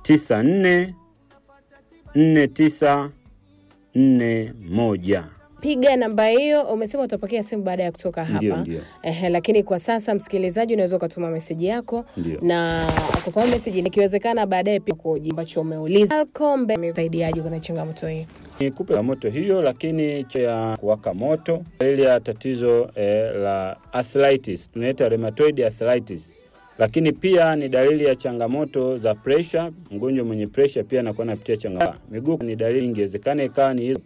tisa nne nne tisa nne moja. Piga namba hiyo. Umesema utapokea simu baada ya kutoka hapa. Ndio, ndio. Ehe, lakini kwa sasa msikilizaji, unaweza ukatuma meseji yako Ndio. na kwa sababu meseji ikiwezekana baadaye pia kuji ambacho umeuliza kombe umesaidiaje kwenye changamoto hii. Nikupe moto hiyo, lakini cha ya kuwaka moto, ile ya tatizo eh, la arthritis tunaita rheumatoid arthritis, lakini pia ni dalili ya changamoto za pressure. Mgonjwa mwenye pressure pia anakuwa anapitia changamoto miguu, ni dalili ingewezekana ikawa ni hizo